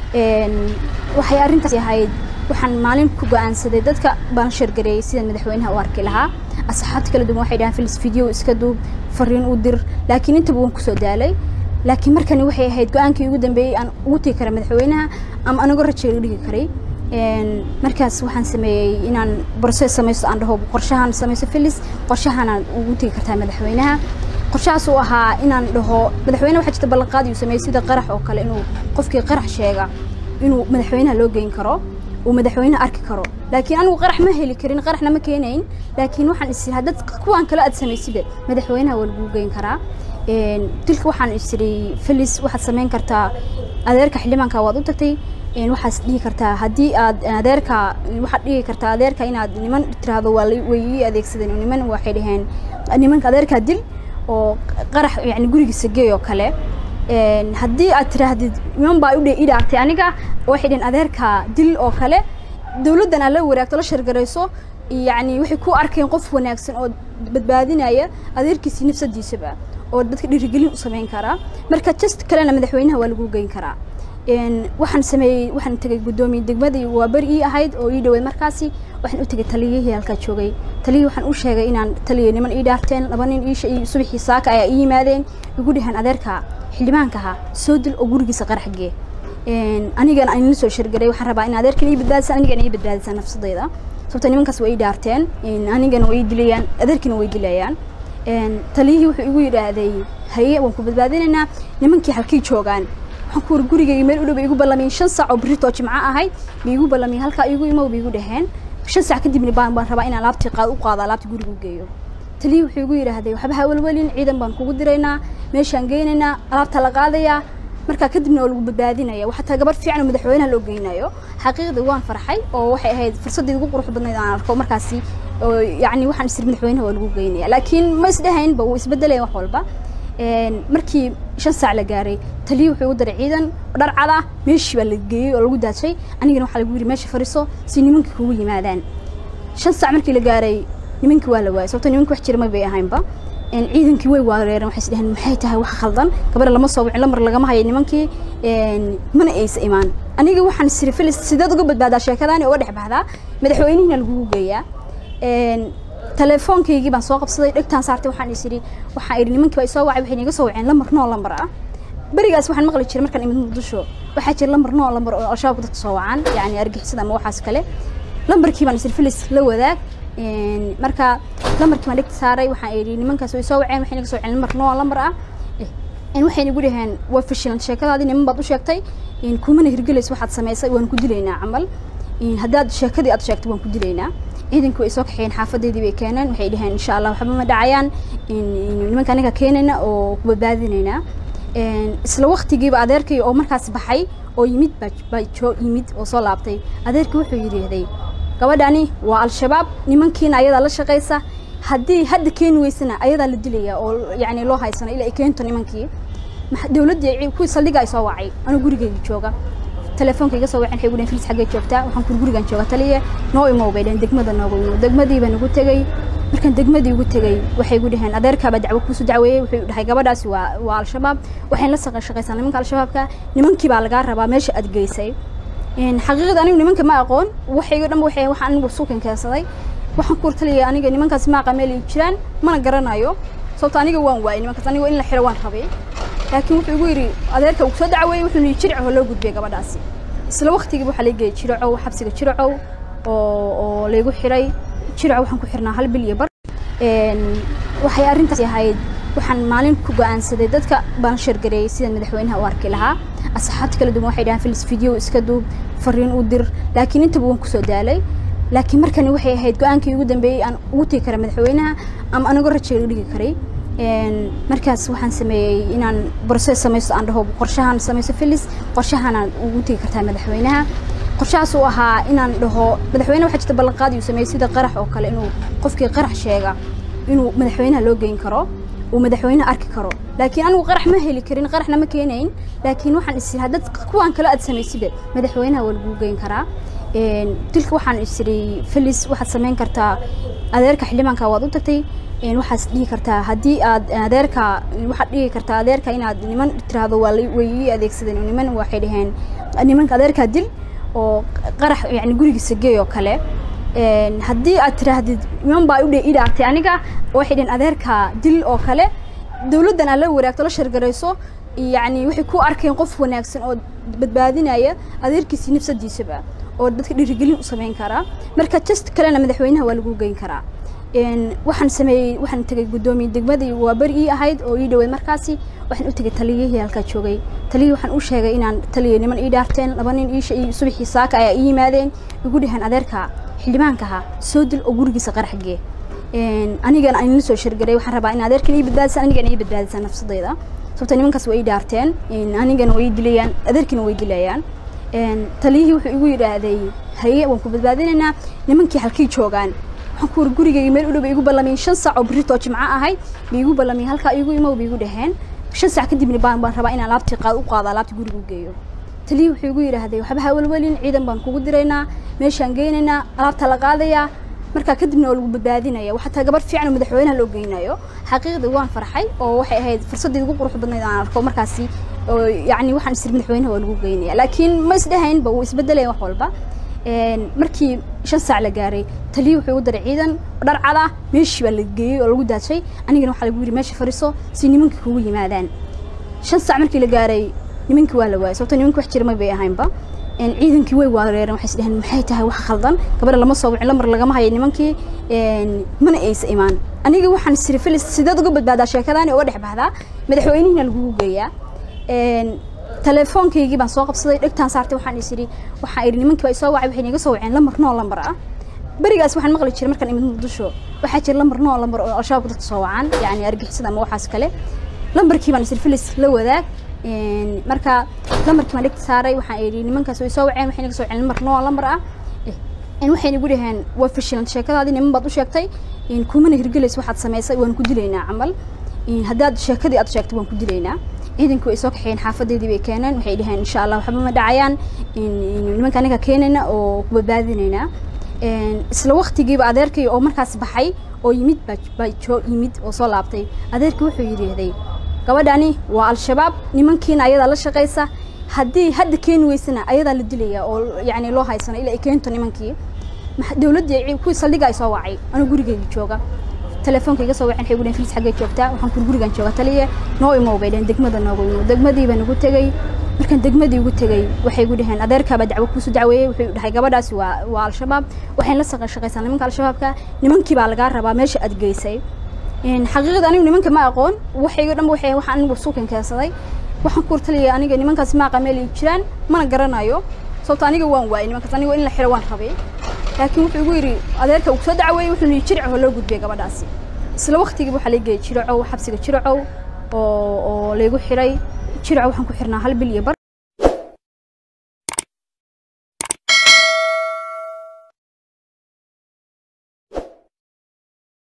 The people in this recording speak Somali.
waxay arrintaas ahayd waxaan maalin ku go-aansaday dadka baan shargareeyay sidaan madaxweynaha u arki lahaa asxaabta kala duwan waxay dhahaan filis video iska duub fariin u dir laakiin intaba waan kusoo daalay laakiin markani waxay ahayd go-aankii ugu dambeeyey aan ugu tegi kara madaxweynaha ama anagoo rajeega dhigi karay markaas waxaan sameeyey inaan broses samaysto aan dhaho qorshahan samaysto filis qorshahanaan ugu tegi kartaa madaxweynaha qorshahaas uu ahaa inaan dhaho madaxweyne waxaa jirta ballanqaadi uu sameeyey sida qarax oo kale inuu qofkii qarax sheega inuu madaxweynaha loo geyn karo uu madaxweynaha arki karo laakiin anigu qarax ma heli karin qaraxna ma keenayn laakiin waxaan is haddad kuwaan kale aad samaysiba madaxweynaha waa lagu geyn karaa dilka waxaan isiri filis waxaad samayn kartaa adeerka xildhibaanka waad u tagtay waxaad dhihi kartaa haddii aad adeerka waxaad dhihi kartaa adeerka inaad niman tiraahdo waa way ii adeegsadeen niman waxay dhaheen nimanka adeerkaa dil oo qarax yani gurigiisa geey oo kale haddii aad tiraahdid niman baa udhe idhaartay aniga waxay dhaheen adeerka dil oo kale dowladdan aad la waraagto la shargarayso yani waxay ku arkeen qof wanaagsan oo badbaadinaya adeerkiisii nafsadiisaba oo dadka dhiirigelin u samayn karaa marka just kalena madaxweynaha waa lagu geyn karaa waxaan sameeyey waxaan tegay guddoomiye degmadii waa beri ii ahayd oo ii dhaweyd markaasi waxaan u tegay taliyihii halkaa joogay taliyihii waxaan u sheegay inaan taliya niman ii dhaarteen laba nin iisha iyo subaxii saaka ayaa ii yimaadeen igu dhaheen adeerka xildhibaankaha soo dil oo gurigiisa qarax gee anigana aan soo shirgaray waxaan rabaa in adeerkan ii badbaadisan anigana ii badbaadisan nafsadayda sababta nimankaas waa ii dhaarteen anigana way ii dilayaan adeerkina way dilayaan taliyihii wuxuu igu yidhaahday haye waan ku badbaadinaynaa nimankii halkay joogaan waxaan ku wari gurigayga meel u dhow bay igu ballamiyeen shan saac oo birritoo jimco ahayd bay igu ballamiyeen halkaa igu imow bay igu dhaheen shan saac kadibna baan baan rabaa inaan alaabtii qaad u qaado alaabtii guriga u geeyo taliyii wuxuu igu yidhaahday waxba ha welwelin ciidan baan kugu diraynaa meeshaan geynaynaa alaabta la qaadayaa markaa kadibna oo lagu badbaadinaya waxaa taa gabar fiican oo madaxweynaha loo geynayo xaqiiqdii waan farxay oo waxay ahayd fursaddii ugu qurux badnayd aan arko markaasi oo yacni waxaan isir madaxweynaha waa lagu geynaya laakiin ma isdhehaynba wuu isbedelaya wax walba markii shan saac la gaaray taliyi wuxuu igu daray ciidan dhar cada meeshii baa la geeyey oo lagu daajay anigana waxaa lagu yidhi meesha fariiso si nimankii kugu yimaadaan shan saac markii la gaaray nimankii waa la waayay sababto nimankii wax jira ma bay ahaynba ciidankii way waareereen waxay isdheheen maxay tahay wax khaldan gabadha lama soo wicin lamar lagama hayo nimankii mana aysa imaan aniga waxaan isiri filis sideed uga badbaadaa sheekadaani uga dhex baxdaa madaxweynihina lagugu geeyaa telefoonkaygii baan soo qabsaday dhegtaan saartay waxaan is idhi waxaan idhi nimankii baa isoo wacay waxay niga soo waceen lamar noo lamar ah berigaas waxaan maqli jiray markaan imid muqdisho waxaa jira lamar noo lamar oo al-shabaabka dadka soo wacaan yacni argixisada ama waxaas kale lambarkii baan isir filis la wadaag marka lambarkii baan dhegta saaray waxaan idhi nimankaas way soo waceen waxay naga soo waceen lamar noo lamar ah waxay nagu dhaheen waa fashilan sheekadaadii niman baad u sheegtay kumana hirgelaysa waxaad samaysay waan ku dilaynaa camal haddaad sheekadii aad sheegtay waan ku dilaynaa ciidankii way soo kaxeeyeen xaafadeydii bay keeneen waxay dhaheen insha allah waxba ma dhacayaan nimanka aniga keenayna oo ku badbaadinaynaa isla waktigiiba adeerkii oo markaas baxay oo yimid baa joo yimid oo soo laabtay adeerkii wuxuu yidhaahday gabadhani waa al-shabaab nimankiina ayadaa la shaqaysa haddii hadda keeni weysana ayadaa la dilaya oo yacni loo haysana ilaa ay keento nimankii dowladdii kuwii saldhiga ay soo wacay anuu gurigeyga jooga telefoonka iga soo waceen waxay gudheen filis xaggee joogtaa waxaan ku gurigan jooga taliye noo imow bay dhaheen degmada nooga imo degmadii baan ugu tegey markaan degmadii ugu tegey waxay gu dhaheen adeerkaabaa dacwo kuusu dacweeyey wuxuu dhahay gabadhaasi waa waa al-shabaab waxayn la shaqaysaa nimanka al-shabaabka nimankii baa lagaa rabaa meesha aad geysay xaqiiqda anigu nimanka ma aqoon waxayga dhanba waxay waxaan anigu suukan keensaday waxaan ku taliyay aniga nimankaas maaqa meel ay jiraan mana garanayo sababto aniga waan waayay nimankaas aniga in la xiro waan rabay laakiin wuxuu igu yidhi adeerka uu soo dacweeyey wuxuu yidhi jirco loo gudbiyay gabadhaasi isla waqtigiiba waxaa laga geeyay jiracow xabsiga jiracow oo oo laygu xiray jiracow waxaan ku xirnaa hal bil iyo bar waxay arrintaasi ahayd waxaan maalin ku go-aansaday dadka baan shargareeyay sidaan madaxweynaha u arki lahaa asxaabta kala duwan waxay dhahaan filis video iska duub fariin u dir laakiin intaba waan kusoo daalay laakiin markani waxay ahayd go-aankii ugu dambeeyey aan ugu tegi kara madaxweynaha ama anagoo rajeega dhigi karay markaas waxaan sameeyey inaan broses samaysto aan dhaho qorshahan samaysto filis qorshahanaan ugu tegi kartaa madaxweynaha qorshahaas uu ahaa inaan dhaho madaxweyne waxaa jirta ballanqaadi uu sameeyey sida qarax oo kale inuu qofkii qarax sheega inuu madaxweynaha loo geyn karo uu madaxweynaha arki karo laakiin anigu qarax ma heli karin qaraxna ma keenayn laakiin waxaan isiri haddad kuwaan kale aad samaysiba madaxweynaha waa lagu geyn karaa dilka waxaan isiri filis waxaad samayn kartaa adeerka xildhibaanka waad u tagtay waxaad dhihi kartaa haddii aad adeerka waxaad dhihi kartaa adeerka inaad niman tiraahdo waa way ii adeegsadeen niman waxay dhaheen nimanka adeerkaa dil oo qarax yani gurigiisa geey oo kale haddii aad tiraahdid niman baa u i dhaartay aniga waxay dhaheen adeerkaa dil oo kale dawladdan aad la waraagto la shargarayso yani waxay ku arkeen qof wanaagsan oo badbaadinaya adeerkiisii nafsadiisaba oo dadka dhiirigelin u samayn karaa marka just kalena madaxweynaha waa lagu geyn karaa waxaan sameeyey waxaan tegay guddoomiye degmadii waa beri ii ahayd oo ii dhaweyd markaasi waxaan u tegay taliyihii halkaa joogay taliyihii waxaan u sheegay inaan taliya niman ii dhaarteen laba nin ii subaxii saaka ayaa ii yimaadeen igu dhaheen adeerka xildhibaankaha soo dil oo gurigiisa qaraxgee anigana aan la soo shargaray waxaan rabaa in adeerkan ii badbaadisaan anigana ii badbaadisaan nafsadayda sababta nimankaas waa ii dhaarteen anigana way dilayaan adeerkina way dilayaan taliyihii wuxuu igu yidhaahday haye waan ku badbaadinaynaa nimankii halkay joogaan waxaan ku wari gurigayga meel u dhow bay igu ballamiyeen shan saac oo birritoo jimco ahayd bay igu ballamiyeen halkaa igu imow bay igu dhaheen shan saac kadibna baan baan rabaa inaan alaabtii qaad u qaado alaabtii guriga u geeyo taliyihii wuxuu igu yidhaahday waxba ha welwelin ciidan baan kugu diraynaa meeshaan geynaynaa alaabta la qaadayaa markaa kadibna waa lagu badbaadinaya waxaa taa gabar fiican oo madaxweynaha loo geynayo xaqiiqdii waan farxay oo waxay ahayd fursaddii ugu qurux badnayd aan arko markaasi yacni waxaan isir madaxweynaha waa lagu geynaya laakiin ma isdhahaynba wuu isbedelaya wax walba markii shan saac la gaaray taliyi wuxuu igu daray ciidan dhar cada meeshii baa la geeyey oo lagu daajay anigana waxaa lagu yidhi meesha fadhiiso si nimankii kugu yimaadaan shan saac markii la gaaray nimankii waa la waayay sababto nimankii wax jira ma bay ahaynba ciidankii way waareereen waxay isdhaheen maxay tahay wax khaldan gabadha lama soo wicin lamar lagama hayo nimankii mana aysa imaan aniga waxaan siri filis sideed uga badbaadaa sheekadaani uga dhex baxdaa madaxweynihiina lagugu geeyaa telefoonkaygii baan soo qabsaday dhegtaan saartay waxaan is idhi waxaan idhi nimankii baa isoo wacay waxay iga soo waceen lamar noo lambar ah berigaas waxaan maqli jiray markaan imid muqdisho waxaa jira lambar noo lambar oo al-shabaabka dadka soo wacaan yacni argixisada ama waxaas kale lambarkii baan isir filis la wadaag marka lambarkii baan dhegta saaray waxaan idhi nimankaas way soo waceen waxay naga soo waceen lambar noo lambar ah waxay igu dhaheen waa fashilan sheekadaadii niman baad u sheegtay kumana hirgelaysa waxaad samaysay waan ku dilaynaa camal haddaad sheekadii aad sheegtay waan ku dilaynaa ciidankii way soo kaxeeyeen xaafadeedii bay keeneen waxay dhaheen insha allah waxba ma dhacayaan nimanka anaga keenayna oo ku badbaadinaynaa isla waktigiiba adeerkii oo markaas baxay oo yimid baa joo yimid oo soo laabtay adeerkii wuxuu yidhaahday gabadhani waa al-shabaab nimankiina ayadaa la shaqaysa haddii hadda keeni weysana ayadaa la dilaya oo yacni loo haysana ilaa ay keento nimankii dowladdii kuwii saldhiga ay soo wacay anuu gurigeyga jooga telefoonka iga soo waceen waxay gudheen filis xaggee joogtaa waxaan kur gurigan jooga taliye noo imow bay dhaheen degmada noogu imow degmadii baan ugu tegey markaan degmadii ugu tegey waxay igu dhaheen adeerkaabaa dacwo kuusu dacweeyey wuxuu dhahay gabadhaasi waa waa al-shabaab waxayn la saqa shaqaysaa nimanka al-shabaabka nimankii baa lagaa rabaa meesha aad geysay xaqiiqada anigu nimanka ma aqoon waxayga dhan waxay waxaan anigu suukan keensaday waxaan ku taliya aniga nimankaasi ma aqaan meel ay jiraan mana garanayo sababto aniga waan waayay nimankaas aniga in la xiro waan rabay laakiin wuxuu igu yidhi adeerka uu soo dacweeyey wuxuu yidhi jiric oo loo gudbiyay gabadhaasi isla waktigiiba waxaa la geeyay jiracow xabsiga jiracow oo oo laygu xiray jiracow waxaan ku xirnaa hal bil iyo bar